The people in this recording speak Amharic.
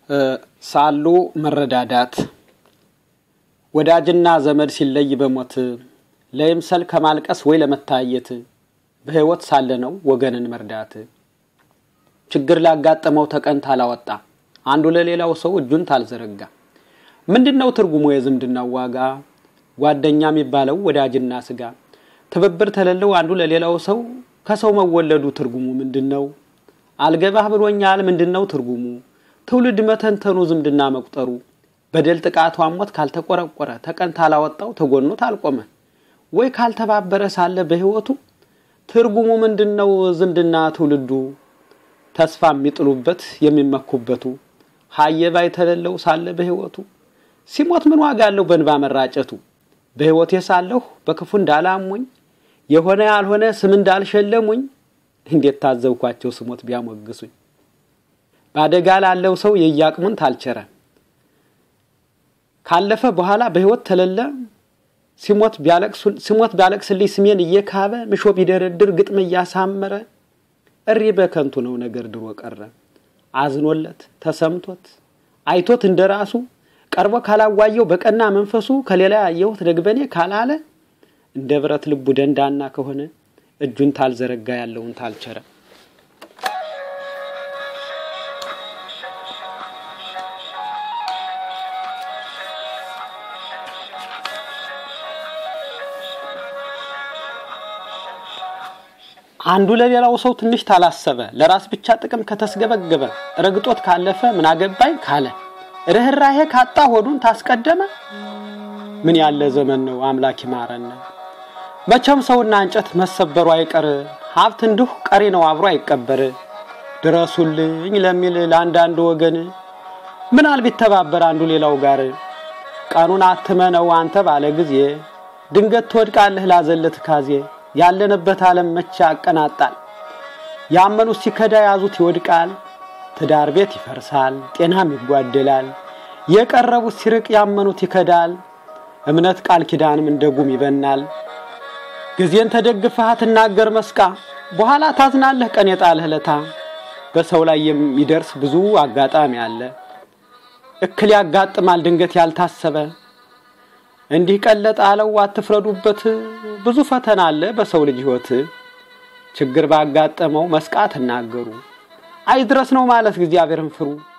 ሳሉ መረዳዳት ወዳጅና ዘመድ ሲለይ በሞት ለይምሰል ከማልቀስ ወይ ለመታየት በሕይወት ሳለ ነው ወገንን መርዳት። ችግር ላጋጠመው ተቀን ታላወጣ አንዱ ለሌላው ሰው እጁን ታልዘረጋ ምንድን ነው ትርጉሙ የዝምድናው ዋጋ? ጓደኛ የሚባለው ወዳጅና ስጋ ትብብር ተለለው አንዱ ለሌላው ሰው ከሰው መወለዱ ትርጉሙ ምንድን ነው? አልገባህ ብሎኛል ምንድን ነው ትርጉሙ? ትውልድ መተንተኑ ዝምድና መቁጠሩ በደል ጥቃቱ ሞት ካልተቆረቆረ ተቀን ታላወጣው ተጎኖ ታልቆመ ወይ ካልተባበረ ሳለ በሕይወቱ ትርጉሙ ምንድን ነው? ዝምድና ትውልዱ ተስፋ የሚጥሉበት የሚመኩበቱ ሀየባ የተለለው ሳለ በሕይወቱ ሲሞት ምን ዋጋ አለው በእንባ መራጨቱ? በሕይወቴ ሳለሁ በክፉ እንዳላሙኝ የሆነ ያልሆነ ስም እንዳልሸለሙኝ እንዴት ታዘብኳቸው ስሞት ቢያሞግሱኝ። በአደጋ ላለው ሰው የየአቅሙን ታልቸረ ካለፈ በኋላ በሕይወት ተለለ ሲሞት ቢያለቅስልኝ ስሜን እየካበ ምሾ ቢደረድር ግጥም እያሳመረ እሪ በከንቱ ነው ነገር ድሮ ቀረ አዝኖለት ተሰምቶት አይቶት እንደራሱ ቀርቦ ካላዋየው በቀና መንፈሱ ከሌላ ያየሁት ደግበኔ ካላለ እንደ ብረት ልቡ ደንዳና ከሆነ እጁን ታልዘረጋ ያለውን ታልቸረ አንዱ ለሌላው ሰው ትንሽ ታላሰበ ለራስ ብቻ ጥቅም ከተስገበገበ ረግጦት ካለፈ ምን አገባኝ ካለ ርኅራሄ ካጣ ሆዱን ታስቀደመ ምን ያለ ዘመን ነው አምላክ ይማረን። መቼም ሰውና እንጨት መሰበሩ አይቀር ሀብት እንዲሁ ቀሪ ነው አብሮ አይቀበር። ድረሱልኝ ለሚል ለአንዳንድ ወገን ምናል ቢተባበር አንዱ ሌላው ጋር ቀኑን አትመነው አንተ ባለ ጊዜ ድንገት ትወድቃለህ ላዘለት ካዜ ያለንበት ዓለም መቼ ያቀናጣል። ያመኑት ሲከዳ ያዙት ይወድቃል። ትዳር ቤት ይፈርሳል፣ ጤናም ይጓደላል። የቀረቡት ሲርቅ ያመኑት ይከዳል። እምነት ቃል ኪዳንም እንደ ጉም ይበናል። ጊዜን ተደግፈህ ትናገር መስቃ በኋላ ታዝናለህ ቀን የጣለህ ለታ። በሰው ላይ የሚደርስ ብዙ አጋጣሚ አለ። እክል ያጋጥማል ድንገት ያልታሰበ እንዲህ ቀለጥ አለው አትፍረዱበት። ብዙ ፈተና አለ በሰው ልጅ ሕይወት። ችግር ባጋጠመው መስቃ ትናገሩ አይድረስ ነው ማለት እግዚአብሔርን ፍሩ።